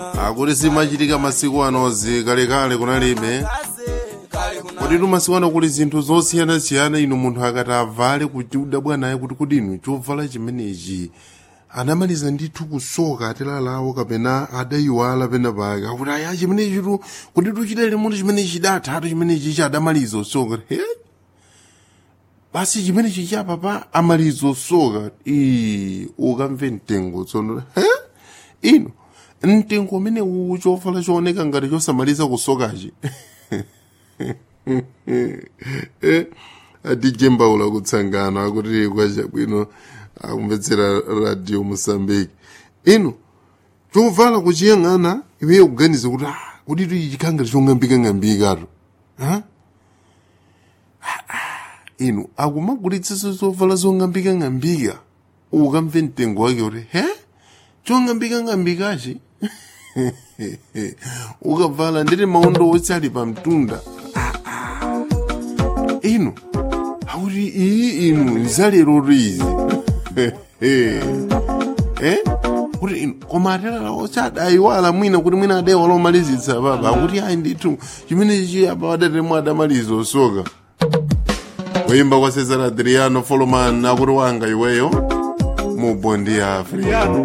akuti simachitika masiku anozi kalekale kunalibe kuti tu masiku ano kuli zinthu zosiyanasiyana inu munthu akati avale kuti udabwanaye kuti kuti inu chovala chimenechi anamaliza ndithu kusoka atilalawo kapena adayiwala pena pake akuti aya chimenechi tu kuti tuchitele munthu chimenechi chidathatu chimenechi chadamaliza usoka he basi chimenechi chapapa amaliza usoka ii ukamve mtengo tsono he ino mtengo umene uwu chovala chooneka ngati chosamaliza kusokachi eh, adije mbaula kutsangano akuti kwachabwino akumvetsera radio mosambiki ino chovala kuchiyang'ana iweyo kuganiza kuti ah, kuti tu chikangati chong'ambikang'ambikatu ha? inu akumagulitsa zovala zong'ambikang'ambika ukamve mtengo wake kuti he chong'ambikang'ambikachi ukavala ndiri maondo otsali pa mtunda inu akuti iyi inu nzalero rizi eh kuti inu koma atalala ochadayiwala mwina kuti mwina adayiwala omalizitsa papa akuti ayi ndithu chimenechi apa adatemo adamaliza osoka kuyimba kwa cesar adriano foloman akuti wanga iweyo mu bondi ya afrika